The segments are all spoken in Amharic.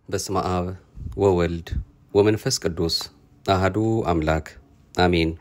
በስመ አብ ወወልድ ወመንፈስ ቅዱስ አህዱ አምላክ አሜን።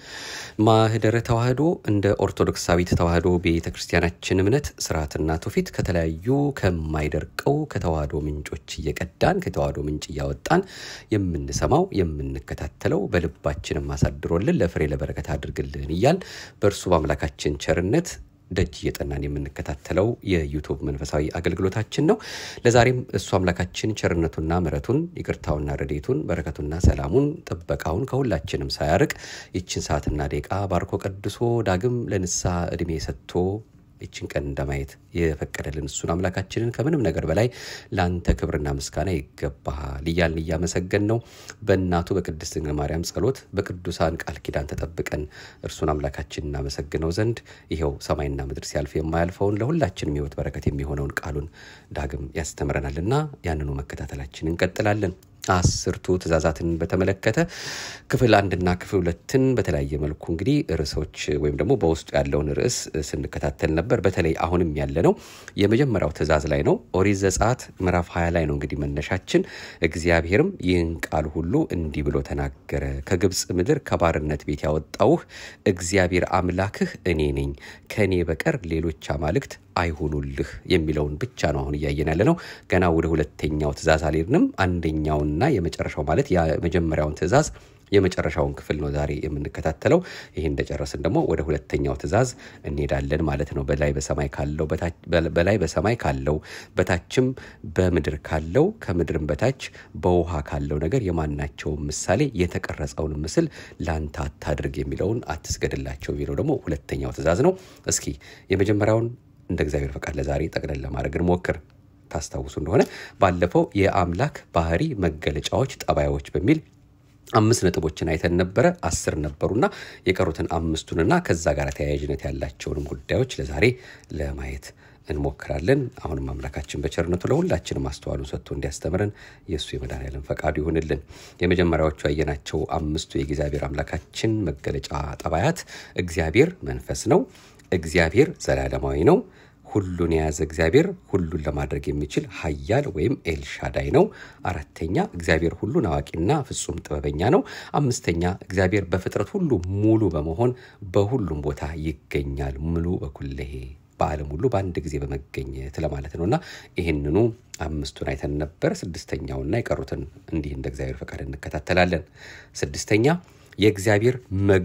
ማህደረ ተዋህዶ እንደ ኦርቶዶክሳዊት ተዋህዶ ቤተ ክርስቲያናችን እምነት ስርዓትና ትውፊት ከተለያዩ ከማይደርቀው ከተዋህዶ ምንጮች እየቀዳን ከተዋህዶ ምንጭ እያወጣን የምንሰማው የምንከታተለው በልባችንም አሳድሮልን ለፍሬ ለበረከት አድርግልን እያል በእርሱ በአምላካችን ቸርነት ደጅ እየጠናን የምንከታተለው የዩቱብ መንፈሳዊ አገልግሎታችን ነው። ለዛሬም እሱ አምላካችን ቸርነቱና ምሕረቱን ይቅርታውና ረዴቱን በረከቱና ሰላሙን ጥበቃውን ከሁላችንም ሳያርቅ ይችን ሰዓትና ደቂቃ ባርኮ ቀድሶ ዳግም ለንስሐ ዕድሜ ሰጥቶ ይችን ቀን እንደማየት የፈቀደልን እሱን አምላካችንን ከምንም ነገር በላይ ለአንተ ክብርና ምስጋና ይገባሃል እያልን እያመሰገን ነው። በእናቱ በቅድስት ድንግል ማርያም ጸሎት በቅዱሳን ቃል ኪዳን ተጠብቀን እርሱን አምላካችን እናመሰግነው ዘንድ ይኸው ሰማይና ምድር ሲያልፍ የማያልፈውን ለሁላችንም ሕይወት በረከት የሚሆነውን ቃሉን ዳግም ያስተምረናልና ያንኑ መከታተላችን እንቀጥላለን። አስርቱ ትእዛዛትን በተመለከተ ክፍል አንድና ክፍል ሁለትን በተለያየ መልኩ እንግዲህ ርዕሶች ወይም ደግሞ በውስጡ ያለውን ርዕስ ስንከታተል ነበር። በተለይ አሁንም ያለ ነው የመጀመሪያው ትእዛዝ ላይ ነው። ኦሪት ዘጸአት ምዕራፍ 20 ላይ ነው እንግዲህ መነሻችን። እግዚአብሔርም ይህን ቃል ሁሉ እንዲህ ብሎ ተናገረ፣ ከግብፅ ምድር ከባርነት ቤት ያወጣውህ እግዚአብሔር አምላክህ እኔ ነኝ፣ ከእኔ በቀር ሌሎች አማልክት አይሁኑልህ የሚለውን ብቻ ነው አሁን እያየን ያለ ነው። ገና ወደ ሁለተኛው ትእዛዝ አልሄድንም። አንደኛውንና የመጨረሻው ማለት የመጀመሪያውን ትእዛዝ የመጨረሻውን ክፍል ነው ዛሬ የምንከታተለው። ይህ እንደጨረስን ደግሞ ወደ ሁለተኛው ትእዛዝ እንሄዳለን ማለት ነው። በላይ በሰማይ ካለው በላይ በሰማይ ካለው በታችም በምድር ካለው ከምድርም በታች በውሃ ካለው ነገር የማናቸውን ምሳሌ የተቀረጸውን ምስል ለአንተ አታድርግ የሚለውን አትስገድላቸው የሚለው ደግሞ ሁለተኛው ትእዛዝ ነው። እስኪ የመጀመሪያውን እንደ እግዚአብሔር ፈቃድ ለዛሬ ጠቅለል ለማድረግ እንሞክር። ታስታውሱ እንደሆነ ባለፈው የአምላክ ባህሪ መገለጫዎች፣ ጠባዮች በሚል አምስት ነጥቦችን አይተን ነበረ። አስር ነበሩና የቀሩትን አምስቱንና ከዛ ጋር ተያያዥነት ያላቸውንም ጉዳዮች ለዛሬ ለማየት እንሞክራለን። አሁንም አምላካችን በቸርነቱ ለሁላችንም ማስተዋሉን ሰጥቶ እንዲያስተምረን የእሱ የመድኃኔዓለም ፈቃዱ ይሁንልን። የመጀመሪያዎቹ ያየናቸው አምስቱ የእግዚአብሔር አምላካችን መገለጫ ጠባያት እግዚአብሔር መንፈስ ነው። እግዚአብሔር ዘላለማዊ ነው። ሁሉን የያዘ እግዚአብሔር ሁሉን ለማድረግ የሚችል ኃያል ወይም ኤልሻዳይ ነው። አራተኛ እግዚአብሔር ሁሉን አዋቂና ፍጹም ጥበበኛ ነው። አምስተኛ እግዚአብሔር በፍጥረት ሁሉ ሙሉ በመሆን በሁሉም ቦታ ይገኛል። ሙሉ በኩለሄ በዓለም ሁሉ በአንድ ጊዜ በመገኘት ለማለት ነውና ይህንኑ አምስቱን አይተን ነበር። ስድስተኛውና የቀሩትን እንዲህ እንደ እግዚአብሔር ፈቃድ እንከታተላለን። ስድስተኛ የእግዚአብሔር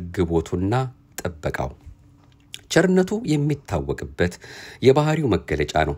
መግቦቱና ጥበቃው ቸርነቱ የሚታወቅበት የባህሪው መገለጫ ነው።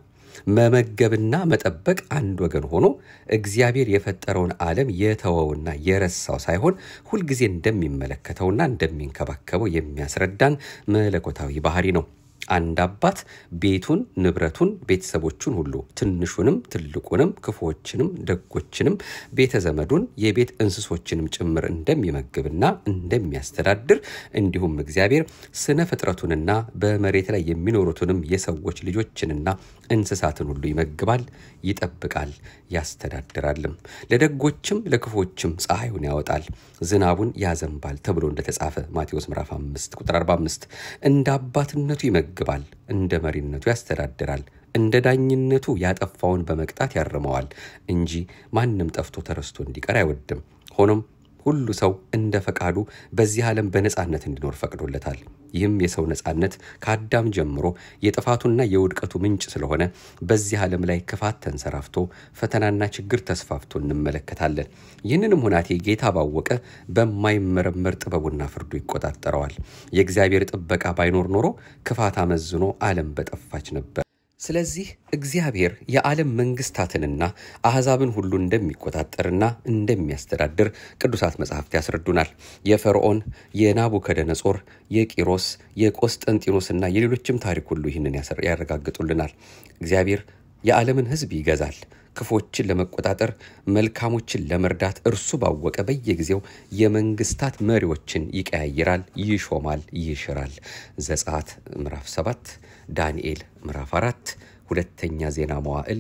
መመገብና መጠበቅ አንድ ወገን ሆኖ እግዚአብሔር የፈጠረውን ዓለም የተወውና የረሳው ሳይሆን ሁልጊዜ እንደሚመለከተውና እንደሚንከባከበው የሚያስረዳን መለኮታዊ ባህሪ ነው። አንድ አባት ቤቱን፣ ንብረቱን፣ ቤተሰቦቹን ሁሉ ትንሹንም ትልቁንም ክፉዎችንም ደጎችንም ቤተ ዘመዱን የቤት እንስሶችንም ጭምር እንደሚመግብና እንደሚያስተዳድር እንዲሁም እግዚአብሔር ስነ ፍጥረቱንና በመሬት ላይ የሚኖሩትንም የሰዎች ልጆችንና እንስሳትን ሁሉ ይመግባል፣ ይጠብቃል፣ ያስተዳድራልም። ለደጎችም ለክፉዎችም ፀሐዩን ያወጣል፣ ዝናቡን ያዘንባል ተብሎ እንደተጻፈ ማቴዎስ ምዕራፍ 5 ቁጥር 45 እንደ አባትነቱ ይመግባል፣ እንደ መሪነቱ ያስተዳድራል፣ እንደ ዳኝነቱ ያጠፋውን በመቅጣት ያርመዋል እንጂ ማንም ጠፍቶ ተረስቶ እንዲቀር አይወድም። ሆኖም ሁሉ ሰው እንደ ፈቃዱ በዚህ ዓለም በነፃነት እንዲኖር ፈቅዶለታል። ይህም የሰው ነፃነት ከአዳም ጀምሮ የጥፋቱና የውድቀቱ ምንጭ ስለሆነ በዚህ ዓለም ላይ ክፋት ተንሰራፍቶ ፈተናና ችግር ተስፋፍቶ እንመለከታለን። ይህንንም ሁናቴ ጌታ ባወቀ በማይመረመር ጥበቡና ፍርዱ ይቆጣጠረዋል። የእግዚአብሔር ጥበቃ ባይኖር ኖሮ ክፋት አመዝኖ ዓለም በጠፋች ነበር። ስለዚህ እግዚአብሔር የዓለም መንግስታትንና አሕዛብን ሁሉ እንደሚቆጣጠርና እንደሚያስተዳድር ቅዱሳት መጻሕፍት ያስረዱናል። የፈርዖን፣ የናቡከደነጾር፣ የቂሮስ፣ የቆስጠንጢኖስና የሌሎችም ታሪክ ሁሉ ይህንን ያረጋግጡልናል። እግዚአብሔር የዓለምን ሕዝብ ይገዛል። ክፎችን ለመቆጣጠር መልካሞችን ለመርዳት እርሱ ባወቀ በየጊዜው የመንግስታት መሪዎችን ይቀያይራል፣ ይሾማል፣ ይሽራል። ዘጸአት ምዕራፍ 7 ዳንኤል ምዕራፍ 4 ሁለተኛ ዜና መዋዕል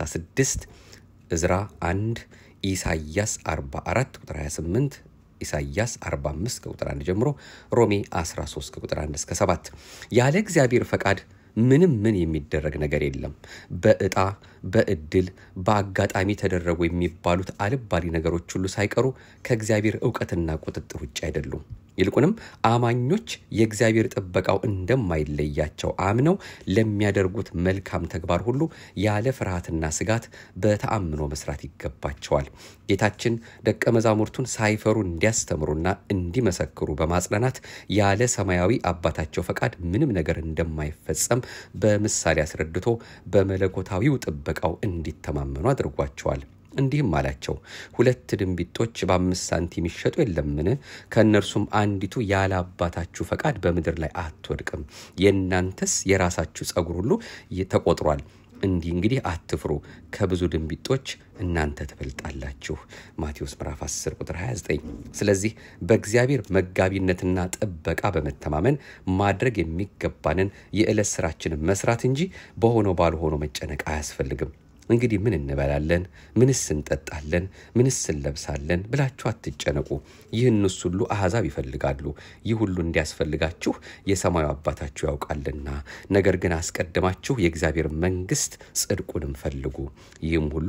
36 እዝራ 1 ኢሳይያስ 44 ቁጥር 28 ኢሳይያስ 45 ከቁጥር 1 ጀምሮ ሮሜ 13 ከቁጥር 1 እስከ 7 ያለ እግዚአብሔር ፈቃድ ምንም ምን የሚደረግ ነገር የለም። በዕጣ በእድል በአጋጣሚ ተደረጉ የሚባሉት አልባሌ ነገሮች ሁሉ ሳይቀሩ ከእግዚአብሔር እውቀትና ቁጥጥር ውጭ አይደሉም። ይልቁንም አማኞች የእግዚአብሔር ጥበቃው እንደማይለያቸው አምነው ለሚያደርጉት መልካም ተግባር ሁሉ ያለ ፍርሃትና ስጋት በተአምኖ መስራት ይገባቸዋል። ጌታችን ደቀ መዛሙርቱን ሳይፈሩ እንዲያስተምሩና እንዲመሰክሩ በማጽናናት ያለ ሰማያዊ አባታቸው ፈቃድ ምንም ነገር እንደማይፈጸም በምሳሌ አስረድቶ በመለኮታዊው ጥበቃው እንዲተማመኑ አድርጓቸዋል። እንዲህም አላቸው፣ ሁለት ድንቢጦች በአምስት ሳንቲም ይሸጡ የለምን? ከእነርሱም አንዲቱ ያለ አባታችሁ ፈቃድ በምድር ላይ አትወድቅም። የእናንተስ የራሳችሁ ጸጉር ሁሉ ተቆጥሯል። እንዲህ እንግዲህ አትፍሩ፣ ከብዙ ድንቢጦች እናንተ ትበልጣላችሁ። ማቴዎስ ምዕራፍ 10 ቁጥር 29። ስለዚህ በእግዚአብሔር መጋቢነትና ጥበቃ በመተማመን ማድረግ የሚገባንን የዕለት ስራችንን መስራት እንጂ በሆነው ባልሆነው መጨነቅ አያስፈልግም። እንግዲህ ምን እንበላለን? ምንስ እንጠጣለን? ምንስ እንለብሳለን ብላችሁ አትጨነቁ። ይህንስ ሁሉ አሕዛብ ይፈልጋሉ። ይህ ሁሉ እንዲያስፈልጋችሁ የሰማዩ አባታችሁ ያውቃልና። ነገር ግን አስቀድማችሁ የእግዚአብሔር መንግሥት ጽድቁንም ፈልጉ፣ ይህም ሁሉ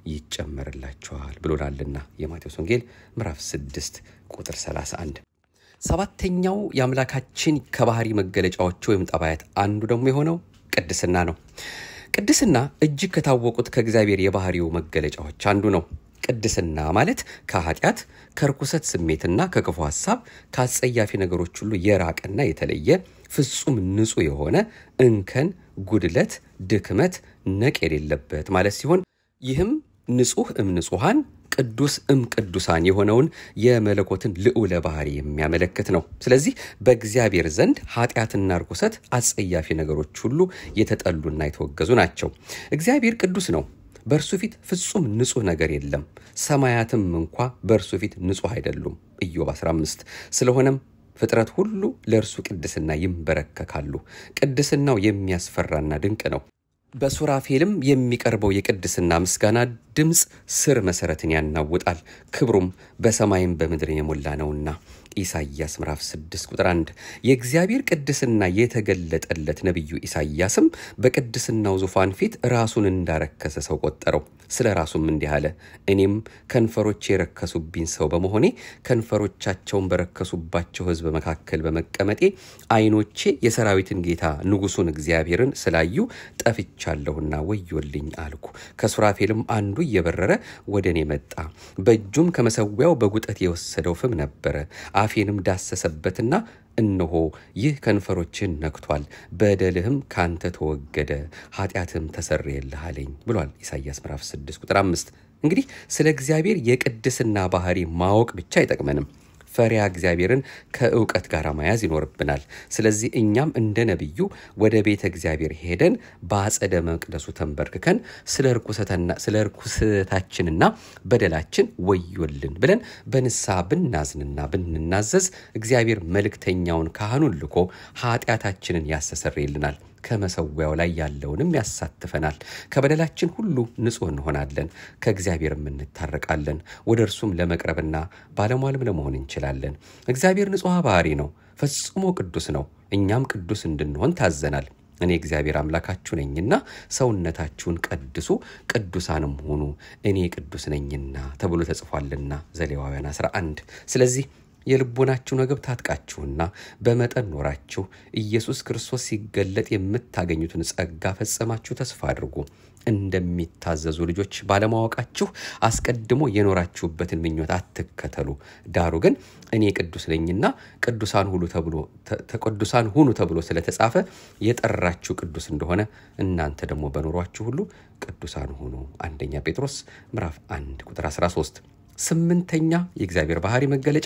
ይጨመርላችኋል ብሎናልና የማቴዎስ ወንጌል ምዕራፍ 6 ቁጥር 31። ሰባተኛው የአምላካችን ከባህሪ መገለጫዎቹ ወይም ጠባያት አንዱ ደግሞ የሆነው ቅድስና ነው። ቅድስና እጅግ ከታወቁት ከእግዚአብሔር የባህሪው መገለጫዎች አንዱ ነው። ቅድስና ማለት ከኃጢአት ከርኩሰት ስሜትና ከክፉ ሐሳብ ከአጸያፊ ነገሮች ሁሉ የራቀና የተለየ ፍጹም ንጹሕ የሆነ እንከን፣ ጉድለት፣ ድክመት፣ ነቅ የሌለበት ማለት ሲሆን ይህም ንጹሕ እም ንጹሐን ቅዱስ እም ቅዱሳን የሆነውን የመለኮትን ልዑለ ባህሪ የሚያመለክት ነው። ስለዚህ በእግዚአብሔር ዘንድ ኃጢአትና ርኩሰት፣ አጸያፊ ነገሮች ሁሉ የተጠሉና የተወገዙ ናቸው። እግዚአብሔር ቅዱስ ነው። በእርሱ ፊት ፍጹም ንጹሕ ነገር የለም። ሰማያትም እንኳ በእርሱ ፊት ንጹሕ አይደሉም። ኢዮብ 15 ስለሆነም ፍጥረት ሁሉ ለእርሱ ቅድስና ይንበረከካሉ። ቅድስናው የሚያስፈራና ድንቅ ነው። በሱራፌልም የሚቀርበው የቅድስና ምስጋና ድምፅ ስር መሰረትን ያናውጣል። ክብሩም በሰማይም በምድር የሞላ ነውና ኢሳይያስ ምዕራፍ 6 ቁጥር 1። የእግዚአብሔር ቅድስና የተገለጠለት ነቢዩ ኢሳይያስም በቅድስናው ዙፋን ፊት ራሱን እንዳረከሰ ሰው ቆጠረው። ስለ ራሱም እንዲህ አለ፣ እኔም ከንፈሮቼ የረከሱብኝ ሰው በመሆኔ ከንፈሮቻቸውን በረከሱባቸው ሕዝብ መካከል በመቀመጤ ዓይኖቼ የሰራዊትን ጌታ ንጉሡን እግዚአብሔርን ስላዩ ጠፍቻለሁና ወዮልኝ አልኩ። ከሱራፌልም አንዱ እየበረረ ወደ እኔ መጣ። በእጁም ከመሰዊያው በጉጠት የወሰደው ፍም ነበረ። አፌንም ዳሰሰበትና እነሆ ይህ ከንፈሮችን ነክቷል፣ በደልህም ካንተ ተወገደ፣ ኃጢአትም ተሰረየልህ አለኝ ብሏል ኢሳይያስ ምዕራፍ 6 ቁጥር 5። እንግዲህ ስለ እግዚአብሔር የቅድስና ባህሪ ማወቅ ብቻ አይጠቅመንም። ፈሪያ እግዚአብሔርን ከእውቀት ጋር መያዝ ይኖርብናል። ስለዚህ እኛም እንደ ነቢዩ ወደ ቤተ እግዚአብሔር ሄደን በአጸደ መቅደሱ ተንበርክከን ስለ ርኩሰታችንና በደላችን ወዮልን ብለን በንስሐ ብናዝንና ብንናዘዝ እግዚአብሔር መልእክተኛውን ካህኑን ልኮ ኃጢአታችንን ያስተሰርይልናል ከመሰዊያው ላይ ያለውንም ያሳትፈናል። ከበደላችን ሁሉ ንጹሕ እንሆናለን፣ ከእግዚአብሔርም እንታረቃለን። ወደ እርሱም ለመቅረብና ባለሟልም ለመሆን እንችላለን። እግዚአብሔር ንጹሕ ባህሪ ነው፣ ፈጽሞ ቅዱስ ነው። እኛም ቅዱስ እንድንሆን ታዘናል። እኔ እግዚአብሔር አምላካችሁ ነኝና ሰውነታችሁን ቀድሱ፣ ቅዱሳንም ሁኑ፣ እኔ ቅዱስ ነኝና ተብሎ ተጽፏልና ዘሌዋውያን 11 ስለዚህ የልቦናችሁ ምግብ ታጥቃችሁና በመጠን ኖራችሁ ኢየሱስ ክርስቶስ ሲገለጥ የምታገኙትን ጸጋ ፈጽማችሁ ተስፋ አድርጉ። እንደሚታዘዙ ልጆች ባለማወቃችሁ አስቀድሞ የኖራችሁበትን ምኞት አትከተሉ። ዳሩ ግን እኔ ቅዱስ ነኝና ቅዱሳን ሁሉ ተብሎ ቅዱሳን ሁኑ ተብሎ ስለተጻፈ የጠራችሁ ቅዱስ እንደሆነ እናንተ ደግሞ በኖሯችሁ ሁሉ ቅዱሳን ሁኑ። አንደኛ ጴጥሮስ ምዕራፍ 1 ቁጥር 13። ስምንተኛ የእግዚአብሔር ባህሪ መገለጫ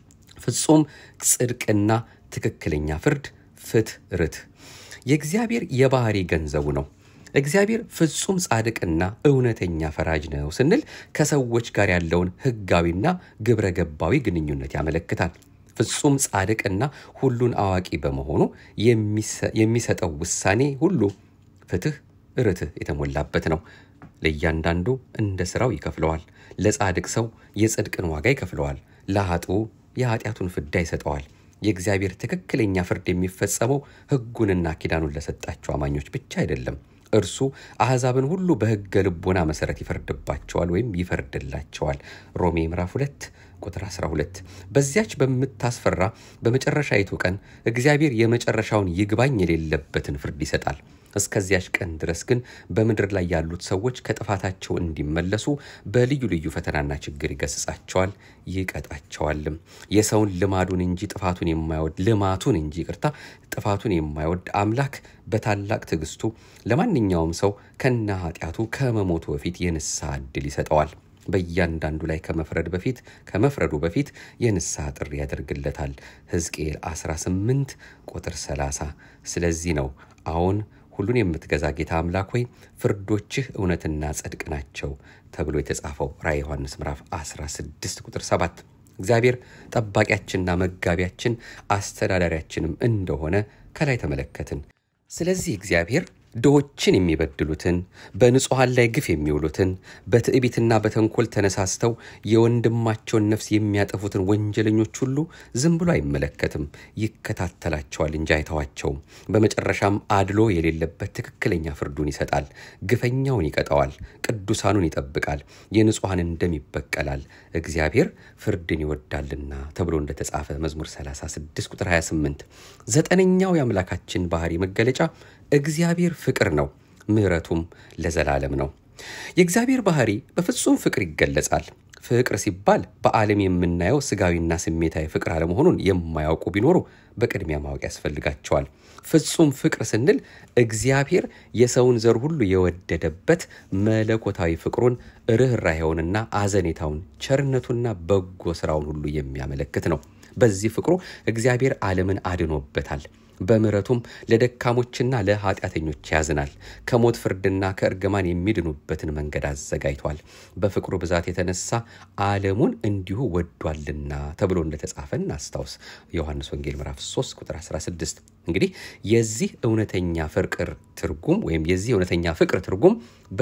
ፍጹም ጽድቅና ትክክለኛ ፍርድ፣ ፍትህ፣ ርትዕ የእግዚአብሔር የባህሪ ገንዘቡ ነው። እግዚአብሔር ፍጹም ጻድቅና እውነተኛ ፈራጅ ነው ስንል ከሰዎች ጋር ያለውን ሕጋዊና ግብረ ገባዊ ግንኙነት ያመለክታል። ፍጹም ጻድቅና ሁሉን አዋቂ በመሆኑ የሚሰጠው ውሳኔ ሁሉ ፍትህ፣ ርትዕ የተሞላበት ነው። ለእያንዳንዱ እንደ ሥራው ይከፍለዋል። ለጻድቅ ሰው የጽድቅን ዋጋ ይከፍለዋል፣ ለኃጥኡ የኃጢአቱን ፍዳ ይሰጠዋል። የእግዚአብሔር ትክክለኛ ፍርድ የሚፈጸመው ሕጉንና ኪዳኑን ለሰጣቸው አማኞች ብቻ አይደለም። እርሱ አሕዛብን ሁሉ በሕገ ልቦና መሠረት ይፈርድባቸዋል ወይም ይፈርድላቸዋል። ሮሜ ምዕራፍ 2 ቁጥር 12። በዚያች በምታስፈራ በመጨረሻይቱ ቀን እግዚአብሔር የመጨረሻውን ይግባኝ የሌለበትን ፍርድ ይሰጣል። እስከዚያች ቀን ድረስ ግን በምድር ላይ ያሉት ሰዎች ከጥፋታቸው እንዲመለሱ በልዩ ልዩ ፈተናና ችግር ይገስጻቸዋል፣ ይቀጣቸዋልም። የሰውን ልማዱን እንጂ ጥፋቱን የማይወድ ልማቱን እንጂ ይቅርታ ጥፋቱን የማይወድ አምላክ በታላቅ ትዕግስቱ ለማንኛውም ሰው ከነ ኃጢአቱ ከመሞቱ በፊት የንስሐ ዕድል ይሰጠዋል። በእያንዳንዱ ላይ ከመፍረድ በፊት ከመፍረዱ በፊት የንስሐ ጥሪ ያደርግለታል። ሕዝቅኤል 18 ቁጥር 30። ስለዚህ ነው አሁን ሁሉን የምትገዛ ጌታ አምላክ ሆይ ፍርዶችህ እውነትና ጽድቅ ናቸው ተብሎ የተጻፈው ራዕየ ዮሐንስ ምዕራፍ 16 ቁጥር 7። እግዚአብሔር ጠባቂያችንና መጋቢያችን አስተዳዳሪያችንም እንደሆነ ከላይ ተመለከትን። ስለዚህ እግዚአብሔር ድሆችን የሚበድሉትን በንጹሐን ላይ ግፍ የሚውሉትን በትዕቢትና በተንኮል ተነሳስተው የወንድማቸውን ነፍስ የሚያጠፉትን ወንጀለኞች ሁሉ ዝም ብሎ አይመለከትም፣ ይከታተላቸዋል እንጂ አይተዋቸውም። በመጨረሻም አድሎ የሌለበት ትክክለኛ ፍርዱን ይሰጣል። ግፈኛውን ይቀጠዋል፣ ቅዱሳኑን ይጠብቃል፣ የንጹሐንን ደም ይበቀላል። እግዚአብሔር ፍርድን ይወዳልና ተብሎ እንደተጻፈ መዝሙር 36 ቁጥር 28። ዘጠነኛው የአምላካችን ባህሪ መገለጫ እግዚአብሔር ፍቅር ነው፣ ምሕረቱም ለዘላለም ነው። የእግዚአብሔር ባህሪ በፍጹም ፍቅር ይገለጻል። ፍቅር ሲባል በዓለም የምናየው ስጋዊና ስሜታዊ ፍቅር አለመሆኑን የማያውቁ ቢኖሩ በቅድሚያ ማወቅ ያስፈልጋቸዋል። ፍጹም ፍቅር ስንል እግዚአብሔር የሰውን ዘር ሁሉ የወደደበት መለኮታዊ ፍቅሩን ርኅራኄውንና አዘኔታውን ቸርነቱና በጎ ስራውን ሁሉ የሚያመለክት ነው። በዚህ ፍቅሩ እግዚአብሔር ዓለምን አድኖበታል። በምሕረቱም ለደካሞችና ለኃጢአተኞች ያዝናል። ከሞት ፍርድና ከእርግማን የሚድኑበትን መንገድ አዘጋጅቷል። በፍቅሩ ብዛት የተነሳ ዓለሙን እንዲሁ ወዷልና ተብሎ እንደተጻፈ እናስታውስ። ዮሐንስ ወንጌል ምዕራፍ 3 ቁጥር 16። እንግዲህ የዚህ እውነተኛ ፍቅር ትርጉም ወይም የዚህ እውነተኛ ፍቅር ትርጉም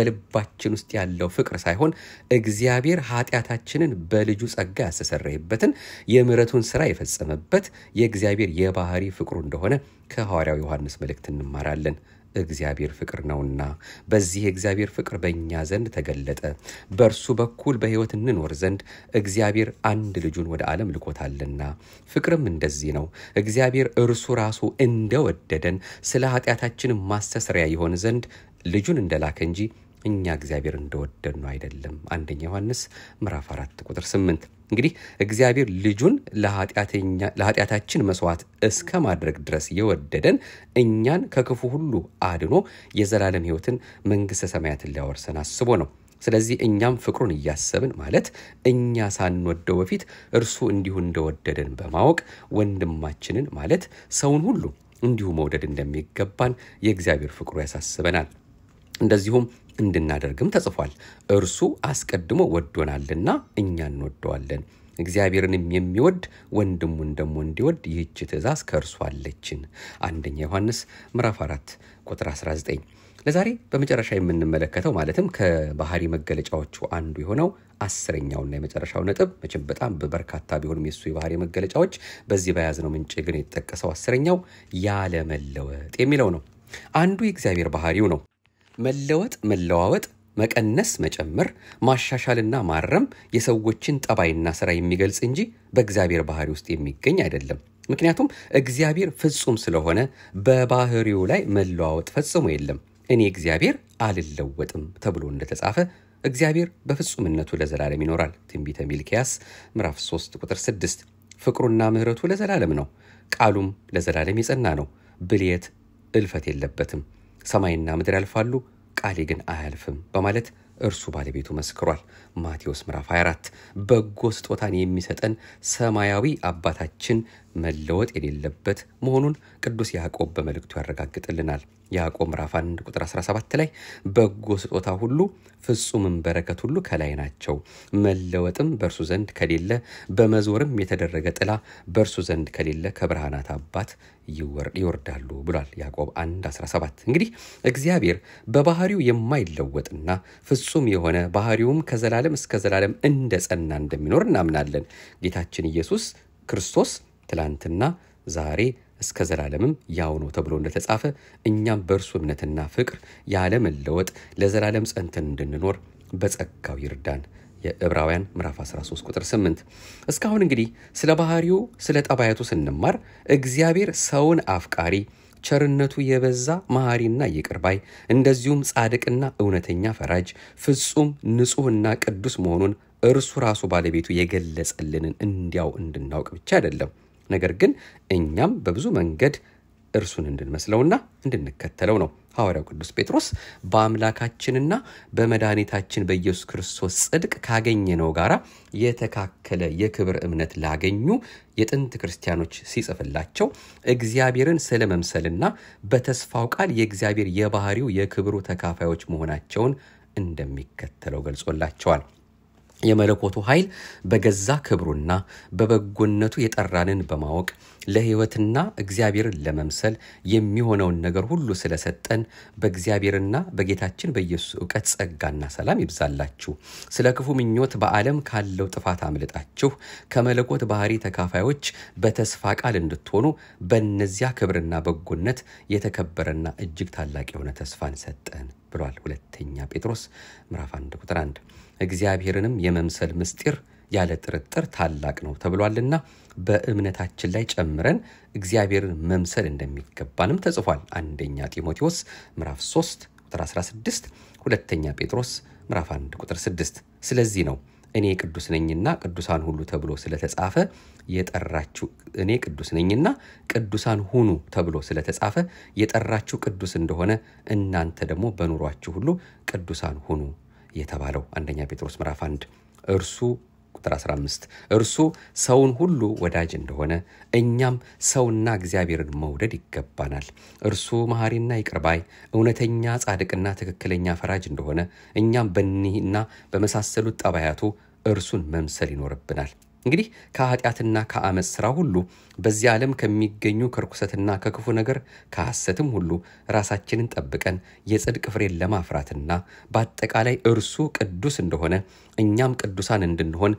በልባችን ውስጥ ያለው ፍቅር ሳይሆን እግዚአብሔር ኃጢአታችንን በልጁ ጸጋ ያስተሰረየበትን የምሕረቱን ስራ የፈጸመበት የእግዚአብሔር የባህሪ ፍቅሩ እንደሆነ ከሐዋርያው ዮሐንስ መልእክት እንማራለን። እግዚአብሔር ፍቅር ነውና በዚህ የእግዚአብሔር ፍቅር በእኛ ዘንድ ተገለጠ። በእርሱ በኩል በሕይወት እንኖር ዘንድ እግዚአብሔር አንድ ልጁን ወደ ዓለም ልኮታልና። ፍቅርም እንደዚህ ነው፣ እግዚአብሔር እርሱ ራሱ እንደወደደን ስለ ኃጢአታችን ማስተስሪያ ይሆን ዘንድ ልጁን እንደላከ እንጂ እኛ እግዚአብሔር እንደወደድ ነው አይደለም። አንደኛ ዮሐንስ ምዕራፍ 4 ቁጥር 8። እንግዲህ እግዚአብሔር ልጁን ለኃጢአታችን መስዋዕት እስከ ማድረግ ድረስ የወደደን እኛን ከክፉ ሁሉ አድኖ የዘላለም ሕይወትን መንግሥተ ሰማያትን ሊያወርሰን አስቦ ነው። ስለዚህ እኛም ፍቅሩን እያሰብን ማለት እኛ ሳንወደው በፊት እርሱ እንዲሁ እንደወደደን በማወቅ ወንድማችንን ማለት ሰውን ሁሉ እንዲሁ መውደድ እንደሚገባን የእግዚአብሔር ፍቅሩ ያሳስበናል። እንደዚሁም እንድናደርግም ተጽፏል። እርሱ አስቀድሞ ወዶናልና እኛ እንወደዋለን። እግዚአብሔርንም የሚወድ ወንድሙን ደግሞ እንዲወድ ይህች ትእዛዝ ከእርሱ አለችን። አንደኛ ዮሐንስ ምዕራፍ 4 ቁጥር 19። ለዛሬ በመጨረሻ የምንመለከተው ማለትም ከባህሪ መገለጫዎቹ አንዱ የሆነው አስረኛውና የመጨረሻው ነጥብ መቼም በጣም በርካታ ቢሆንም የሱ የባህሪ መገለጫዎች በዚህ በያዝነው ምንጭ ግን የተጠቀሰው አስረኛው ያለመለወጥ የሚለው ነው። አንዱ የእግዚአብሔር ባህሪው ነው። መለወጥ፣ መለዋወጥ፣ መቀነስ፣ መጨመር፣ ማሻሻልና ማረም የሰዎችን ጠባይና ስራ የሚገልጽ እንጂ በእግዚአብሔር ባህሪ ውስጥ የሚገኝ አይደለም። ምክንያቱም እግዚአብሔር ፍጹም ስለሆነ በባህሪው ላይ መለዋወጥ ፈጽሞ የለም። እኔ እግዚአብሔር አልለወጥም ተብሎ እንደተጻፈ እግዚአብሔር በፍጹምነቱ ለዘላለም ይኖራል። ትንቢተ ሚልክያስ ምዕራፍ 3 ቁጥር 6። ፍቅሩና ምሕረቱ ለዘላለም ነው፣ ቃሉም ለዘላለም የጸና ነው። ብልየት እልፈት የለበትም። ሰማይና ምድር ያልፋሉ፣ ቃሌ ግን አያልፍም በማለት እርሱ ባለቤቱ መስክሯል። ማቴዎስ ምዕራፍ 24 በጎ ስጦታን የሚሰጠን ሰማያዊ አባታችን መለወጥ የሌለበት መሆኑን ቅዱስ ያዕቆብ በመልእክቱ ያረጋግጥልናል። ያዕቆብ ምዕራፍ 1 ቁጥር 17 ላይ በጎ ስጦታ ሁሉ ፍጹምም በረከት ሁሉ ከላይ ናቸው፣ መለወጥም በእርሱ ዘንድ ከሌለ፣ በመዞርም የተደረገ ጥላ በእርሱ ዘንድ ከሌለ ከብርሃናት አባት ይወርዳሉ ብሏል። ያዕቆብ 1 17 እንግዲህ እግዚአብሔር በባህሪው የማይለወጥና ፍጹም የሆነ ባህሪውም ከዘላለም እስከ ዘላለም እንደ ጸና እንደሚኖር እናምናለን። ጌታችን ኢየሱስ ክርስቶስ ትላንትና ዛሬ እስከ ዘላለምም ያው ነው ተብሎ እንደተጻፈ እኛም በእርሱ እምነትና ፍቅር ያለመለወጥ ለዘላለም ጸንተን እንድንኖር በጸጋው ይርዳን። የዕብራውያን ምዕራፍ 13 ቁጥር 8። እስካሁን እንግዲህ ስለ ባህሪው ስለ ጠባያቱ ስንማር እግዚአብሔር ሰውን አፍቃሪ ቸርነቱ የበዛ መሐሪና ይቅር ባይ እንደዚሁም ጻድቅና እውነተኛ ፈራጅ ፍጹም ንጹሕና ቅዱስ መሆኑን እርሱ ራሱ ባለቤቱ የገለጸልንን እንዲያው እንድናውቅ ብቻ አይደለም፣ ነገር ግን እኛም በብዙ መንገድ እርሱን እንድንመስለውና እንድንከተለው ነው። ሐዋርያው ቅዱስ ጴጥሮስ በአምላካችንና በመድኃኒታችን በኢየሱስ ክርስቶስ ጽድቅ ካገኘነው ጋር የተካከለ የክብር እምነት ላገኙ የጥንት ክርስቲያኖች ሲጽፍላቸው እግዚአብሔርን ስለ መምሰልና በተስፋው ቃል የእግዚአብሔር የባህሪው የክብሩ ተካፋዮች መሆናቸውን እንደሚከተለው ገልጾላቸዋል። የመለኮቱ ኃይል በገዛ ክብሩና በበጎነቱ የጠራንን በማወቅ ለሕይወትና እግዚአብሔርን ለመምሰል የሚሆነውን ነገር ሁሉ ስለሰጠን በእግዚአብሔርና በጌታችን በኢየሱስ እውቀት ጸጋና ሰላም ይብዛላችሁ። ስለ ክፉ ምኞት በዓለም ካለው ጥፋት አምልጣችሁ ከመለኮት ባህሪ ተካፋዮች በተስፋ ቃል እንድትሆኑ በእነዚያ ክብርና በጎነት የተከበረና እጅግ ታላቅ የሆነ ተስፋን ሰጠን ብሏል። ሁለተኛ ጴጥሮስ ምዕራፍ 1 ቁጥር 1 እግዚአብሔርንም የመምሰል ምስጢር ያለ ጥርጥር ታላቅ ነው ተብሏልና በእምነታችን ላይ ጨምረን እግዚአብሔርን መምሰል እንደሚገባንም ተጽፏል። አንደኛ ጢሞቴዎስ ምዕራፍ 3 ቁጥር 16፣ ሁለተኛ ጴጥሮስ ምዕራፍ 1 ቁጥር 6። ስለዚህ ነው እኔ ቅዱስ ነኝና ቅዱሳን ሁሉ ተብሎ ስለተጻፈ የጠራችሁ እኔ ቅዱስ ነኝና ቅዱሳን ሁኑ ተብሎ ስለተጻፈ የጠራችሁ ቅዱስ እንደሆነ እናንተ ደግሞ በኑሯችሁ ሁሉ ቅዱሳን ሁኑ የተባለው አንደኛ ጴጥሮስ ምዕራፍ 1 እርሱ ቁጥር 15 እርሱ ሰውን ሁሉ ወዳጅ እንደሆነ እኛም ሰውና እግዚአብሔርን መውደድ ይገባናል። እርሱ መሐሪና ይቅርባይ እውነተኛ ጻድቅና ትክክለኛ ፈራጅ እንደሆነ እኛም በኒህና በመሳሰሉት ጠባያቱ እርሱን መምሰል ይኖርብናል። እንግዲህ ከኃጢአትና ከአመፅ ሥራ ሁሉ በዚህ ዓለም ከሚገኙ ከርኩሰትና ከክፉ ነገር ከሐሰትም ሁሉ ራሳችንን ጠብቀን የጽድቅ ፍሬን ለማፍራትና በአጠቃላይ እርሱ ቅዱስ እንደሆነ እኛም ቅዱሳን እንድንሆን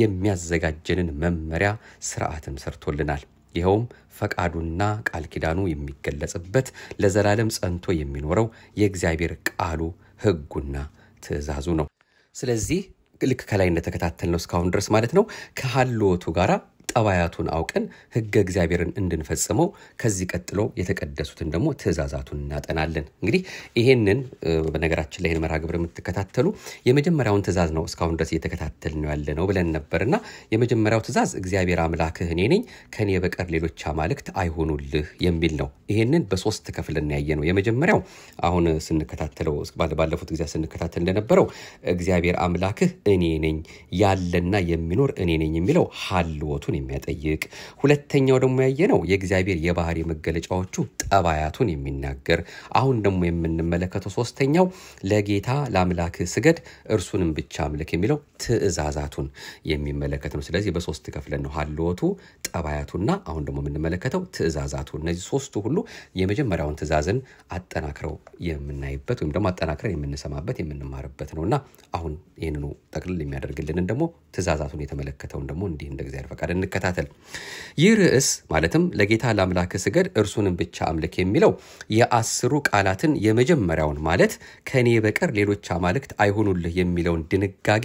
የሚያዘጋጀንን መመሪያ ስርዓትም ሰርቶልናል። ይኸውም ፈቃዱና ቃል ኪዳኑ የሚገለጽበት ለዘላለም ጸንቶ የሚኖረው የእግዚአብሔር ቃሉ ሕጉና ትእዛዙ ነው። ስለዚህ ልክ ከላይ እንደተከታተልነው እስካሁን ድረስ ማለት ነው ከሀልዎቱ ጋር ጠባያቱን አውቀን ሕገ እግዚአብሔርን እንድንፈጽመው ከዚህ ቀጥሎ የተቀደሱትን ደግሞ ትእዛዛቱን እናጠናለን። እንግዲህ ይሄንን በነገራችን ላይ ይህን መርሃ ግብር የምትከታተሉ የመጀመሪያውን ትእዛዝ ነው እስካሁን ድረስ እየተከታተል ነው ያለ ነው ብለን ነበርና የመጀመሪያው ትእዛዝ እግዚአብሔር አምላክህ እኔ ነኝ፣ ከኔ በቀር ሌሎች አማልክት አይሆኑልህ የሚል ነው። ይሄንን በሶስት ክፍል ያየ ነው። የመጀመሪያው አሁን ስንከታተለው ባለፉት ጊዜ ስንከታተል እንደነበረው እግዚአብሔር አምላክህ እኔ ነኝ ያለና የሚኖር እኔ ነኝ የሚለው ሀልዎቱን የሚያጠይቅ ሁለተኛው ደግሞ ያየነው የእግዚአብሔር የባህሪ መገለጫዎቹ ጠባያቱን የሚናገር አሁን ደግሞ የምንመለከተው ሶስተኛው ለጌታ ለአምላክህ ስገድ እርሱንም ብቻ አምልክ የሚለው ትእዛዛቱን የሚመለከት ነው። ስለዚህ በሶስት ከፍለን ነው ሀልዎቱ፣ ጠባያቱና አሁን ደግሞ የምንመለከተው ትእዛዛቱ። እነዚህ ሶስቱ ሁሉ የመጀመሪያውን ትእዛዝን አጠናክረው የምናይበት ወይም ደግሞ አጠናክረን የምንሰማበት የምንማርበት ነው እና አሁን ይህንኑ ጠቅልል የሚያደርግልንን ደግሞ ትእዛዛቱን የተመለከተውን ደግሞ እንዲህ እንደ እግዚአብሔር ፈቃድ እንከታተል። ይህ ርዕስ ማለትም ለጌታ ለአምላክ ስገድ እርሱንም ብቻ አምልክ የሚለው የአስሩ ቃላትን የመጀመሪያውን ማለት ከእኔ በቀር ሌሎች አማልክት አይሆኑልህ የሚለውን ድንጋጌ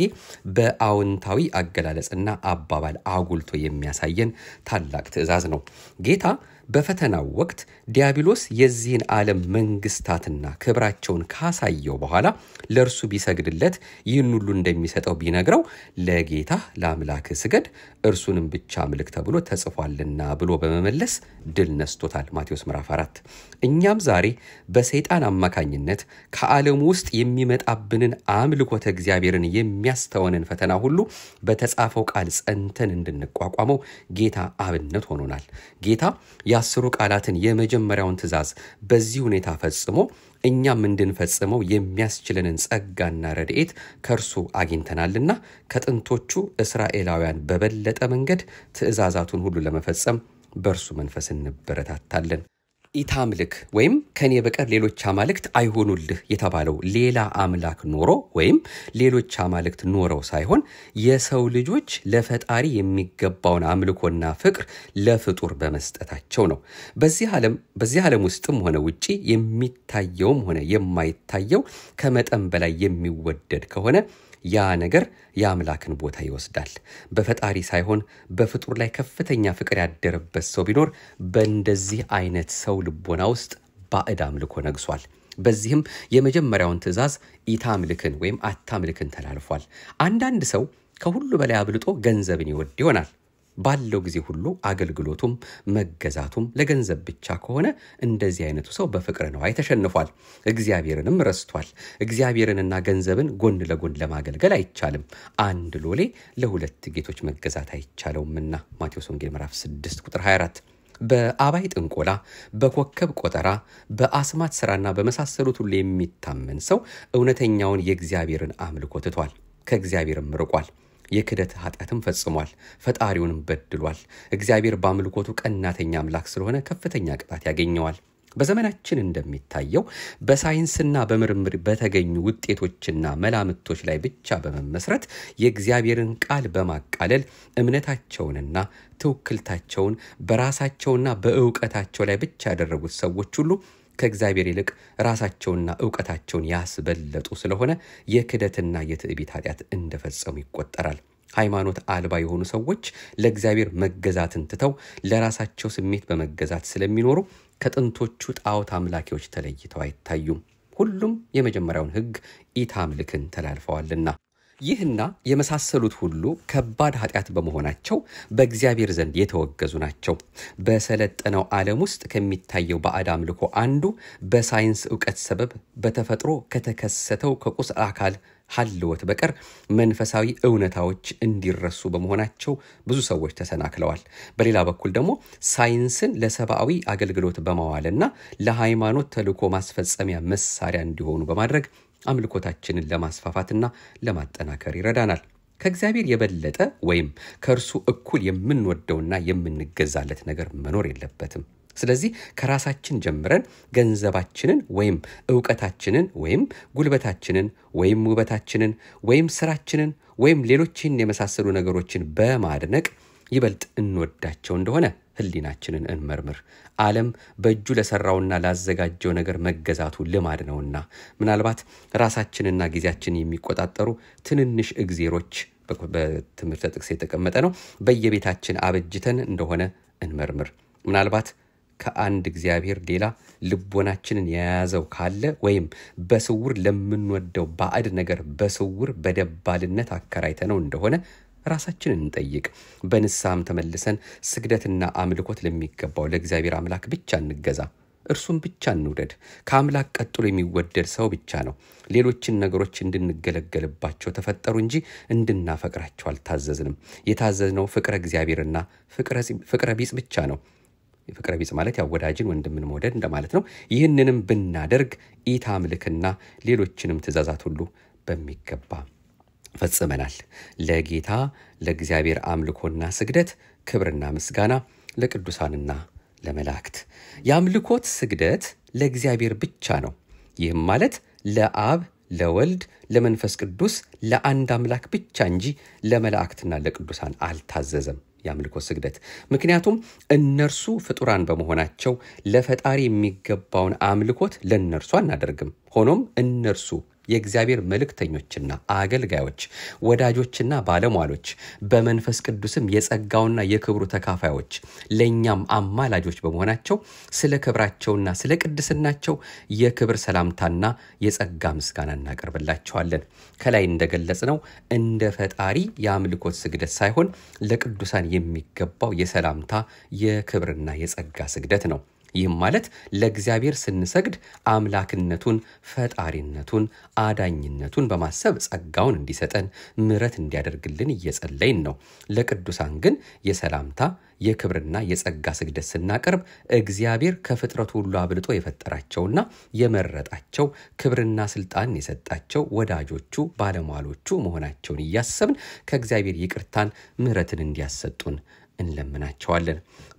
በአዎንታዊ አገላለጽና አባባል አጉልቶ የሚያሳየን ታላቅ ትእዛዝ ነው። ጌታ በፈተናው ወቅት ዲያብሎስ የዚህን ዓለም መንግስታትና ክብራቸውን ካሳየው በኋላ ለእርሱ ቢሰግድለት ይህን ሁሉ እንደሚሰጠው ቢነግረው ለጌታ ለአምላክ ስገድ እርሱንም ብቻ አምልክ ተብሎ ተጽፏልና ብሎ በመመለስ ድል ነስቶታል። ማቴዎስ ምዕራፍ 4 እኛም ዛሬ በሰይጣን አማካኝነት ከዓለሙ ውስጥ የሚመጣብንን አምልኮተ እግዚአብሔርን የሚያስተወንን ፈተና ሁሉ በተጻፈው ቃል ጸንተን እንድንቋቋመው ጌታ አብነት ሆኖናል። ጌታ የአስሩ ቃላትን የመጀመሪያውን ትእዛዝ በዚህ ሁኔታ ፈጽሞ እኛም እንድንፈጽመው የሚያስችለንን ጸጋና ረድኤት ከእርሱ አግኝተናልና ከጥንቶቹ እስራኤላውያን በበለጠ መንገድ ትእዛዛቱን ሁሉ ለመፈጸም በእርሱ መንፈስ እንበረታታለን። ኢታምልክ ወይም ከኔ በቀር ሌሎች አማልክት አይሆኑልህ የተባለው ሌላ አምላክ ኖሮ ወይም ሌሎች አማልክት ኖረው ሳይሆን የሰው ልጆች ለፈጣሪ የሚገባውን አምልኮና ፍቅር ለፍጡር በመስጠታቸው ነው። በዚህ ዓለም በዚህ ዓለም ውስጥም ሆነ ውጪ የሚታየውም ሆነ የማይታየው ከመጠን በላይ የሚወደድ ከሆነ ያ ነገር የአምላክን ቦታ ይወስዳል። በፈጣሪ ሳይሆን በፍጡር ላይ ከፍተኛ ፍቅር ያደረበት ሰው ቢኖር በእንደዚህ አይነት ሰው ልቦና ውስጥ ባዕድ አምልኮ ነግሷል። በዚህም የመጀመሪያውን ትእዛዝ ኢታምልክን ወይም አታምልክን ተላልፏል። አንዳንድ ሰው ከሁሉ በላይ አብልጦ ገንዘብን ይወድ ይሆናል። ባለው ጊዜ ሁሉ አገልግሎቱም መገዛቱም ለገንዘብ ብቻ ከሆነ እንደዚህ አይነቱ ሰው በፍቅረ ነዋይ ተሸንፏል፣ እግዚአብሔርንም ረስቷል። እግዚአብሔርንና ገንዘብን ጎን ለጎን ለማገልገል አይቻልም። አንድ ሎሌ ለሁለት ጌቶች መገዛት አይቻለውምና ማቴዎስ ወንጌል ምዕራፍ 6 ቁጥር 24 በአባይ ጥንቆላ፣ በኮከብ ቆጠራ፣ በአስማት ስራና በመሳሰሉት ሁሉ የሚታመን ሰው እውነተኛውን የእግዚአብሔርን አምልኮ ትቷል፣ ከእግዚአብሔርም ርቋል። የክደት ኃጢአትም ፈጽሟል፣ ፈጣሪውንም በድሏል። እግዚአብሔር በአምልኮቱ ቀናተኛ አምላክ ስለሆነ ከፍተኛ ቅጣት ያገኘዋል። በዘመናችን እንደሚታየው በሳይንስና በምርምር በተገኙ ውጤቶችና መላምቶች ላይ ብቻ በመመስረት የእግዚአብሔርን ቃል በማቃለል እምነታቸውንና ትውክልታቸውን በራሳቸውና በእውቀታቸው ላይ ብቻ ያደረጉት ሰዎች ሁሉ ከእግዚአብሔር ይልቅ ራሳቸውና እውቀታቸውን ያስበለጡ ስለሆነ የክደትና የትዕቢት ኃጢአት እንደፈጸሙ ይቆጠራል። ሃይማኖት አልባ የሆኑ ሰዎች ለእግዚአብሔር መገዛትን ትተው ለራሳቸው ስሜት በመገዛት ስለሚኖሩ ከጥንቶቹ ጣዖት አምላኪዎች ተለይተው አይታዩም። ሁሉም የመጀመሪያውን ሕግ ኢታምልክን ተላልፈዋልና ይህና የመሳሰሉት ሁሉ ከባድ ኃጢአት በመሆናቸው በእግዚአብሔር ዘንድ የተወገዙ ናቸው። በሰለጠነው ዓለም ውስጥ ከሚታየው ባዕድ አምልኮ አንዱ በሳይንስ እውቀት ሰበብ በተፈጥሮ ከተከሰተው ከቁስ አካል ሀልወት በቀር መንፈሳዊ እውነታዎች እንዲረሱ በመሆናቸው ብዙ ሰዎች ተሰናክለዋል። በሌላ በኩል ደግሞ ሳይንስን ለሰብአዊ አገልግሎት በማዋልና ለሃይማኖት ተልዕኮ ማስፈጸሚያ መሳሪያ እንዲሆኑ በማድረግ አምልኮታችንን ለማስፋፋትና ለማጠናከር ይረዳናል። ከእግዚአብሔር የበለጠ ወይም ከእርሱ እኩል የምንወደውና የምንገዛለት ነገር መኖር የለበትም። ስለዚህ ከራሳችን ጀምረን ገንዘባችንን ወይም እውቀታችንን ወይም ጉልበታችንን ወይም ውበታችንን ወይም ስራችንን ወይም ሌሎችን የመሳሰሉ ነገሮችን በማድነቅ ይበልጥ እንወዳቸው እንደሆነ ሕሊናችንን እንመርምር። ዓለም በእጁ ለሰራውና ላዘጋጀው ነገር መገዛቱ ልማድ ነውና ምናልባት ራሳችንና ጊዜያችንን የሚቆጣጠሩ ትንንሽ እግዜሮች በትምህርተ ጥቅስ የተቀመጠ ነው በየቤታችን አበጅተን እንደሆነ እንመርምር። ምናልባት ከአንድ እግዚአብሔር ሌላ ልቦናችንን የያዘው ካለ ወይም በስውር ለምንወደው ባዕድ ነገር በስውር በደባልነት አከራይተነው እንደሆነ ራሳችንን እንጠይቅ። በንስሐም ተመልሰን ስግደትና አምልኮት ለሚገባው ለእግዚአብሔር አምላክ ብቻ እንገዛ። እርሱም ብቻ እንውደድ። ከአምላክ ቀጥሎ የሚወደድ ሰው ብቻ ነው። ሌሎችን ነገሮች እንድንገለገልባቸው ተፈጠሩ እንጂ እንድናፈቅራቸው አልታዘዝንም። የታዘዝነው ፍቅረ እግዚአብሔርና ፍቅረ ቢጽ ብቻ ነው። ፍቅረ ቢጽ ማለት ያው ወዳጅን ወንድምን መውደድ እንደማለት ነው። ይህንንም ብናደርግ ኢታምልክና ሌሎችንም ትእዛዛት ሁሉ በሚገባ ፈጽመናል። ለጌታ ለእግዚአብሔር አምልኮና ስግደት ክብርና ምስጋና ለቅዱሳንና ለመላእክት። የአምልኮት ስግደት ለእግዚአብሔር ብቻ ነው። ይህም ማለት ለአብ ለወልድ ለመንፈስ ቅዱስ ለአንድ አምላክ ብቻ እንጂ ለመላእክትና ለቅዱሳን አልታዘዘም። የአምልኮ ስግደት ምክንያቱም እነርሱ ፍጡራን በመሆናቸው ለፈጣሪ የሚገባውን አምልኮት ለእነርሱ አናደርግም። ሆኖም እነርሱ የእግዚአብሔር መልእክተኞችና አገልጋዮች፣ ወዳጆችና ባለሟሎች በመንፈስ ቅዱስም የጸጋውና የክብሩ ተካፋዮች ለእኛም አማላጆች በመሆናቸው ስለ ክብራቸውና ስለ ቅድስናቸው የክብር ሰላምታና የጸጋ ምስጋና እናቀርብላቸዋለን። ከላይ እንደገለጽ ነው እንደ ፈጣሪ የአምልኮት ስግደት ሳይሆን ለቅዱሳን የሚገባው የሰላምታ የክብርና የጸጋ ስግደት ነው። ይህም ማለት ለእግዚአብሔር ስንሰግድ አምላክነቱን፣ ፈጣሪነቱን፣ አዳኝነቱን በማሰብ ጸጋውን እንዲሰጠን ምሕረት እንዲያደርግልን እየጸለይን ነው። ለቅዱሳን ግን የሰላምታ የክብርና የጸጋ ስግደት ስናቀርብ እግዚአብሔር ከፍጥረቱ ሁሉ አብልጦ የፈጠራቸውና የመረጣቸው ክብርና ስልጣን የሰጣቸው ወዳጆቹ ባለሟሎቹ መሆናቸውን እያሰብን ከእግዚአብሔር ይቅርታን ምሕረትን እንዲያሰጡን እንለምናቸዋለን።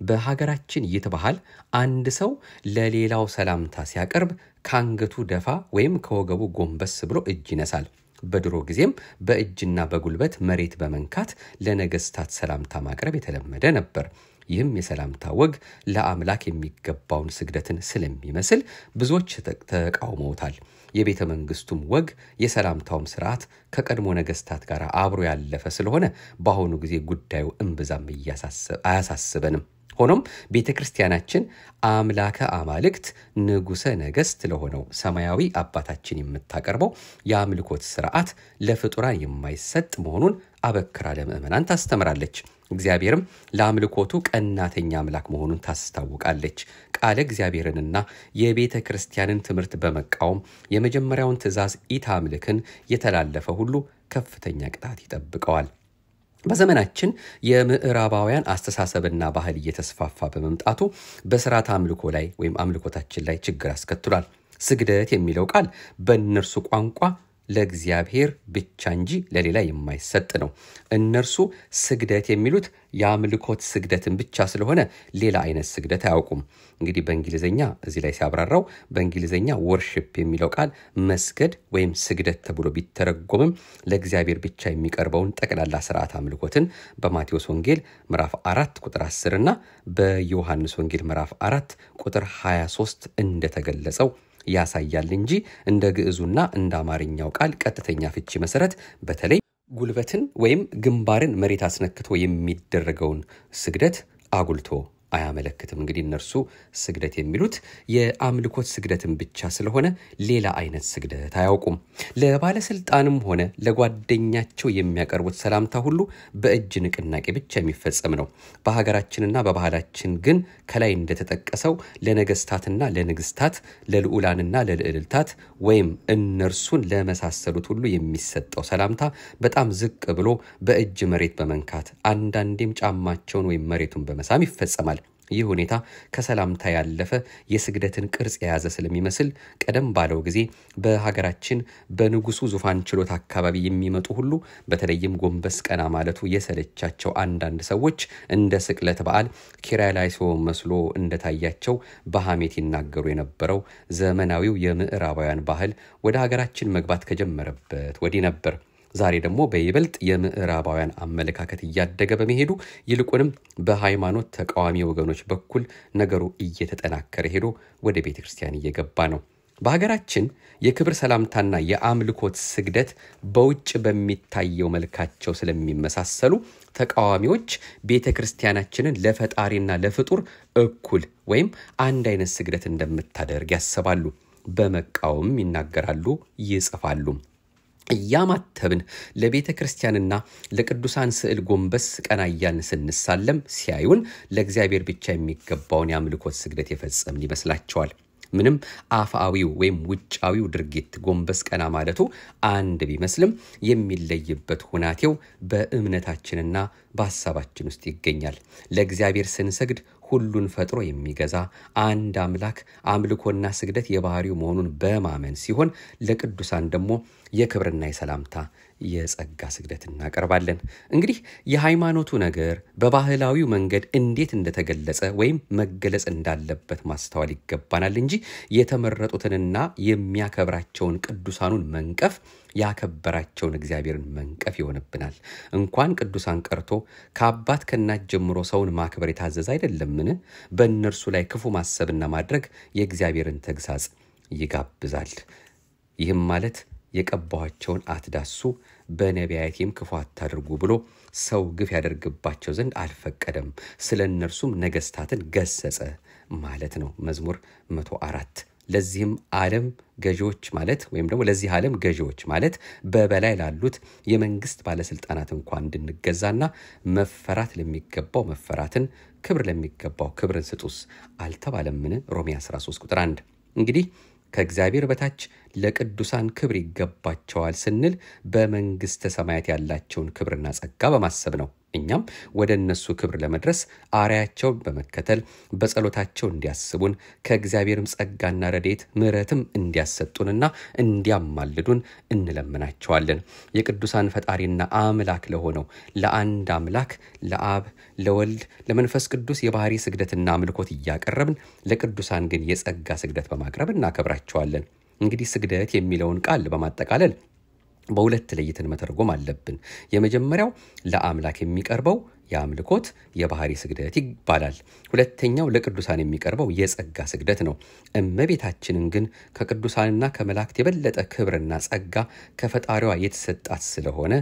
በሀገራችን ይህ ባህል አንድ ሰው ለሌላው ሰላምታ ሲያቀርብ ከአንገቱ ደፋ ወይም ከወገቡ ጎንበስ ብሎ እጅ ይነሳል። በድሮ ጊዜም በእጅና በጉልበት መሬት በመንካት ለነገስታት ሰላምታ ማቅረብ የተለመደ ነበር። ይህም የሰላምታ ወግ ለአምላክ የሚገባውን ስግደትን ስለሚመስል ብዙዎች ተቃውመውታል። የቤተ መንግስቱም ወግ የሰላምታውም ስርዓት ከቀድሞ ነገስታት ጋር አብሮ ያለፈ ስለሆነ በአሁኑ ጊዜ ጉዳዩ እምብዛም አያሳስበንም። ሆኖም ቤተ ክርስቲያናችን አምላከ አማልክት ንጉሠ ነገሥት ለሆነው ሰማያዊ አባታችን የምታቀርበው የአምልኮት ስርዓት ለፍጡራን የማይሰጥ መሆኑን አበክራ ለምእመናን ታስተምራለች። እግዚአብሔርም ለአምልኮቱ ቀናተኛ አምላክ መሆኑን ታስታውቃለች። ቃለ እግዚአብሔርንና የቤተ ክርስቲያንን ትምህርት በመቃወም የመጀመሪያውን ትእዛዝ ኢታምልክን የተላለፈ ሁሉ ከፍተኛ ቅጣት ይጠብቀዋል። በዘመናችን የምዕራባውያን አስተሳሰብና ባህል እየተስፋፋ በመምጣቱ በስርዓት አምልኮ ላይ ወይም አምልኮታችን ላይ ችግር አስከትሏል። ስግደት የሚለው ቃል በእነርሱ ቋንቋ ለእግዚአብሔር ብቻ እንጂ ለሌላ የማይሰጥ ነው። እነርሱ ስግደት የሚሉት የአምልኮት ስግደትን ብቻ ስለሆነ ሌላ አይነት ስግደት አያውቁም። እንግዲህ በእንግሊዝኛ እዚህ ላይ ሲያብራራው በእንግሊዝኛ ወርሽፕ የሚለው ቃል መስገድ ወይም ስግደት ተብሎ ቢተረጎምም ለእግዚአብሔር ብቻ የሚቀርበውን ጠቅላላ ስርዓት አምልኮትን በማቴዎስ ወንጌል ምዕራፍ አራት ቁጥር 10 እና በዮሐንስ ወንጌል ምዕራፍ አራት ቁጥር 23 እንደተገለጸው ያሳያል እንጂ እንደ ግዕዙና እንደ አማርኛው ቃል ቀጥተኛ ፍቺ መሰረት በተለይ ጉልበትን ወይም ግንባርን መሬት አስነክቶ የሚደረገውን ስግደት አጉልቶ አያመለክትም። እንግዲህ እነርሱ ስግደት የሚሉት የአምልኮት ስግደትን ብቻ ስለሆነ ሌላ አይነት ስግደት አያውቁም። ለባለስልጣንም ሆነ ለጓደኛቸው የሚያቀርቡት ሰላምታ ሁሉ በእጅ ንቅናቄ ብቻ የሚፈጸም ነው። በሀገራችንና በባህላችን ግን ከላይ እንደተጠቀሰው ለነገስታትና ለንግስታት፣ ለልዑላንና ለልዕልታት ወይም እነርሱን ለመሳሰሉት ሁሉ የሚሰጠው ሰላምታ በጣም ዝቅ ብሎ በእጅ መሬት በመንካት አንዳንዴም ጫማቸውን ወይም መሬቱን በመሳም ይፈጸማል። ይህ ሁኔታ ከሰላምታ ያለፈ የስግደትን ቅርጽ የያዘ ስለሚመስል ቀደም ባለው ጊዜ በሀገራችን በንጉሱ ዙፋን ችሎት አካባቢ የሚመጡ ሁሉ በተለይም ጎንበስ ቀና ማለቱ የሰለቻቸው አንዳንድ ሰዎች እንደ ስቅለት በዓል ኪርያላይሶን መስሎ እንደታያቸው በሐሜት ይናገሩ የነበረው ዘመናዊው የምዕራባውያን ባህል ወደ ሀገራችን መግባት ከጀመረበት ወዲህ ነበር። ዛሬ ደግሞ በይበልጥ የምዕራባውያን አመለካከት እያደገ በመሄዱ ይልቁንም በሃይማኖት ተቃዋሚ ወገኖች በኩል ነገሩ እየተጠናከረ ሄዶ ወደ ቤተ ክርስቲያን እየገባ ነው። በሀገራችን የክብር ሰላምታና የአምልኮት ስግደት በውጭ በሚታየው መልካቸው ስለሚመሳሰሉ ተቃዋሚዎች ቤተ ክርስቲያናችንን ለፈጣሪና ለፍጡር እኩል ወይም አንድ አይነት ስግደት እንደምታደርግ ያስባሉ። በመቃወም ይናገራሉ፣ ይጽፋሉ። እያማተብን ለቤተ ክርስቲያንና ለቅዱሳን ስዕል ጎንበስ ቀና እያልን ስንሳለም ሲያዩን ለእግዚአብሔር ብቻ የሚገባውን የአምልኮት ስግደት የፈጸምን ይመስላቸዋል። ምንም አፍአዊው ወይም ውጫዊው ድርጊት ጎንበስ ቀና ማለቱ አንድ ቢመስልም የሚለይበት ሁናቴው በእምነታችንና በሀሳባችን ውስጥ ይገኛል። ለእግዚአብሔር ስንሰግድ ሁሉን ፈጥሮ የሚገዛ አንድ አምላክ አምልኮና ስግደት የባህሪው መሆኑን በማመን ሲሆን ለቅዱሳን ደግሞ የክብርና የሰላምታ የጸጋ ስግደት እናቀርባለን። እንግዲህ የሃይማኖቱ ነገር በባህላዊው መንገድ እንዴት እንደተገለጸ ወይም መገለጽ እንዳለበት ማስተዋል ይገባናል እንጂ የተመረጡትንና የሚያከብራቸውን ቅዱሳኑን መንቀፍ ያከበራቸውን እግዚአብሔርን መንቀፍ ይሆንብናል። እንኳን ቅዱሳን ቀርቶ ከአባት ከእናት ጀምሮ ሰውን ማክበር የታዘዘ አይደለምን? በእነርሱ ላይ ክፉ ማሰብና ማድረግ የእግዚአብሔርን ተግሳጽ ይጋብዛል። ይህም ማለት የቀባኋቸውን አትዳሱ፣ በነቢያቴም ክፉ አታድርጉ ብሎ ሰው ግፍ ያደርግባቸው ዘንድ አልፈቀደም፣ ስለ እነርሱም ነገስታትን ገሰጸ ማለት ነው። መዝሙር መቶ አራት ለዚህም ዓለም ገዢዎች ማለት ወይም ደግሞ ለዚህ ዓለም ገዢዎች ማለት በበላይ ላሉት የመንግስት ባለስልጣናት እንኳን እንድንገዛና መፈራት ለሚገባው መፈራትን፣ ክብር ለሚገባው ክብርን ስጡስ አልተባለምን? ሮሜ 13 ቁጥር 1 እንግዲህ ከእግዚአብሔር በታች ለቅዱሳን ክብር ይገባቸዋል ስንል በመንግስተ ሰማያት ያላቸውን ክብርና ጸጋ በማሰብ ነው። እኛም ወደ እነሱ ክብር ለመድረስ አርያቸውን በመከተል በጸሎታቸው እንዲያስቡን ከእግዚአብሔርም ጸጋና ረድኤት ምሕረትም እንዲያሰጡንና እንዲያማልዱን እንለምናቸዋለን። የቅዱሳን ፈጣሪና አምላክ ለሆነው ለአንድ አምላክ ለአብ ለወልድ ለመንፈስ ቅዱስ የባህሪ ስግደትና አምልኮት እያቀረብን ለቅዱሳን ግን የጸጋ ስግደት በማቅረብ እናከብራቸዋለን። እንግዲህ ስግደት የሚለውን ቃል በማጠቃለል በሁለት ለይተን መተርጎም አለብን። የመጀመሪያው ለአምላክ የሚቀርበው የአምልኮት የባህሪ ስግደት ይባላል። ሁለተኛው ለቅዱሳን የሚቀርበው የጸጋ ስግደት ነው። እመቤታችንን ግን ከቅዱሳንና ከመላእክት የበለጠ ክብርና ጸጋ ከፈጣሪዋ የተሰጣት ስለሆነ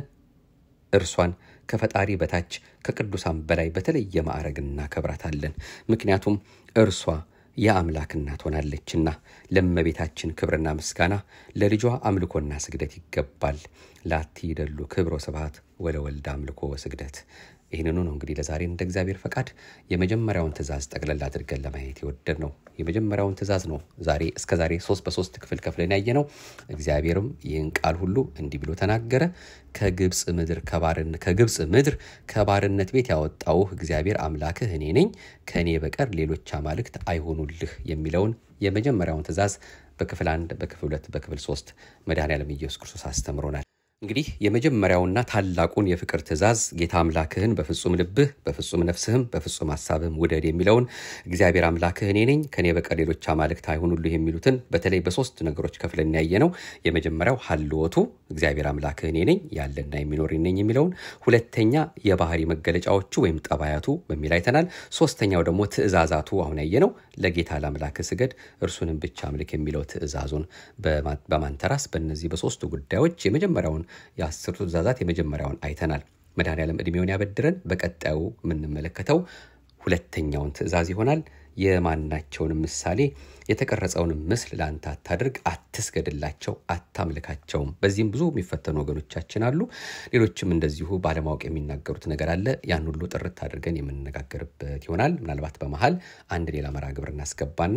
እርሷን ከፈጣሪ በታች ከቅዱሳን በላይ በተለየ ማዕረግ እናከብራታለን። ምክንያቱም እርሷ የአምላክ እናት ሆናለችና ለእመቤታችን ክብርና ምስጋና ለልጇ አምልኮና ስግደት ይገባል። ላቲ ይደሉ ክብሮ ስብሐት ወለወልድ አምልኮ ወስግደት። ይህንኑ ነው እንግዲህ ለዛሬ እንደ እግዚአብሔር ፈቃድ የመጀመሪያውን ትእዛዝ ጠቅለል አድርገን ለማየት የወደድ ነው። የመጀመሪያውን ትእዛዝ ነው ዛሬ እስከ ዛሬ ሶስት በሶስት ክፍል ከፍለን ያየ ነው። እግዚአብሔርም ይህን ቃል ሁሉ እንዲህ ብሎ ተናገረ። ከግብፅ ምድር ከግብፅ ምድር ከባርነት ቤት ያወጣውህ እግዚአብሔር አምላክህ እኔ ነኝ፣ ከእኔ በቀር ሌሎች አማልክት አይሆኑልህ የሚለውን የመጀመሪያውን ትእዛዝ በክፍል አንድ፣ በክፍል ሁለት፣ በክፍል ሶስት መድኃኔዓለም ኢየሱስ ክርስቶስ አስተምሮናል። እንግዲህ የመጀመሪያውና ታላቁን የፍቅር ትእዛዝ ጌታ አምላክህን በፍጹም ልብህ በፍጹም ነፍስህም በፍጹም ሀሳብህም ውደድ የሚለውን እግዚአብሔር አምላክህ እኔ ነኝ ከእኔ በቀር ሌሎች አማልክት አይሁኑልህ የሚሉትን በተለይ በሶስት ነገሮች ከፍለን ያየ ነው። የመጀመሪያው ሀልወቱ እግዚአብሔር አምላክህ እኔ ነኝ ያለና የሚኖር ነኝ የሚለውን፣ ሁለተኛ የባህሪ መገለጫዎቹ ወይም ጠባያቱ በሚል አይተናል። ሶስተኛው ደግሞ ትእዛዛቱ አሁን ያየ ነው። ለጌታ ለአምላክህ ስገድ እርሱንም ብቻ አምልክ የሚለው ትእዛዙን በማንተራስ በእነዚህ በሶስቱ ጉዳዮች የመጀመሪያውን የአስርቱ ትእዛዛት የመጀመሪያውን አይተናል። መድኃኔዓለም ዕድሜውን ያበድረን። በቀጣዩ የምንመለከተው ሁለተኛውን ትእዛዝ ይሆናል። የማናቸውንም ምሳሌ የተቀረጸውንም ምስል ለአንተ አታድርግ፣ አትስገድላቸው፣ አታምልካቸውም። በዚህም ብዙ የሚፈተኑ ወገኖቻችን አሉ። ሌሎችም እንደዚሁ ባለማወቅ የሚናገሩት ነገር አለ። ያን ሁሉ ጥርት አድርገን የምንነጋገርበት ይሆናል። ምናልባት በመሀል አንድ ሌላ መርሃ ግብር እናስገባና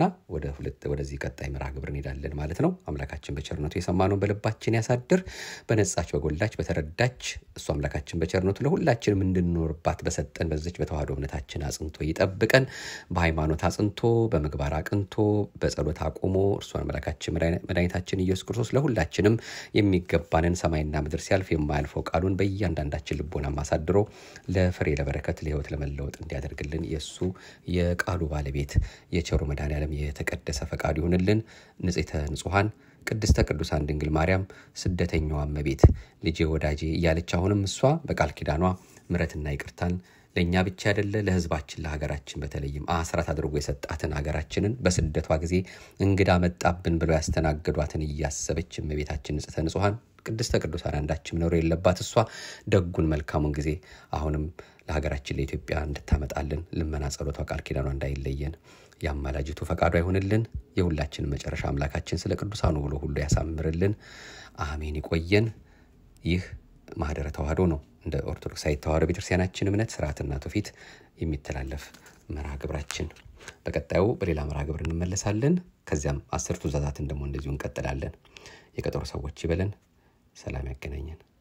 ወደዚህ ቀጣይ መርሃ ግብር እንሄዳለን ማለት ነው። አምላካችን በቸርነቱ የሰማነውን በልባችን ያሳድር። በነጻች በጎላች በተረዳች እሱ አምላካችን በቸርነቱ ለሁላችንም እንድንኖርባት በሰጠን በዚች በተዋህዶ እምነታችን አጽንቶ ይጠብቀን። በሃይማኖት አጽንቶ በምግባር አቅንቶ በጸሎት አቁሞ እርሱን አምላካችን መድኃኒታችን ኢየሱስ ክርስቶስ ለሁላችንም የሚገባንን ሰማይና ምድር ሲያልፍ የማያልፈው ቃሉን በእያንዳንዳችን ልቦና ማሳድሮ ለፍሬ ለበረከት ለሕይወት ለመለወጥ እንዲያደርግልን የእሱ የቃሉ ባለቤት የቸሩ መድኃኔዓለም የተቀደሰ ፈቃዱ ይሁንልን። ንጽሕተ ንጹሐን ቅድስተ ቅዱሳን ድንግል ማርያም ስደተኛዋ እመቤት ልጄ ወዳጄ እያለች አሁንም እሷ በቃል ኪዳኗ ምሕረትና ይቅርታን ለእኛ ብቻ አይደለ ለሕዝባችን ለሀገራችን በተለይም አስራት አድርጎ የሰጣትን ሀገራችንን በስደቷ ጊዜ እንግዳ መጣብን ብለው ያስተናገዷትን እያሰበች እመቤታችን ንጽሕተ ንጹሐን ቅድስተ ቅዱሳን አንዳችም ነውር የለባት እሷ ደጉን መልካሙን ጊዜ አሁንም ለሀገራችን ለኢትዮጵያ እንድታመጣልን ልመና ጸሎቷ ቃል ኪዳኗ እንዳይለየን የአማላጅቱ ፈቃዷ ይሆንልን። የሁላችን መጨረሻ አምላካችን ስለ ቅዱሳኑ ብሎ ሁሉ ያሳምርልን። አሜን። ይቆየን። ይህ ማህደረ ተዋህዶ ነው። እንደ ኦርቶዶክሳዊ ተዋህዶ ቤተክርስቲያናችን እምነት ስርዓትና ትውፊት የሚተላለፍ መርሃ ግብራችን። በቀጣዩ በሌላ መርሃ ግብር እንመለሳለን። ከዚያም አስርቱ ትእዛዛትን ደግሞ እንደዚሁ እንቀጥላለን። የቀጠሮ ሰዎች ይበለን። ሰላም ያገናኘን።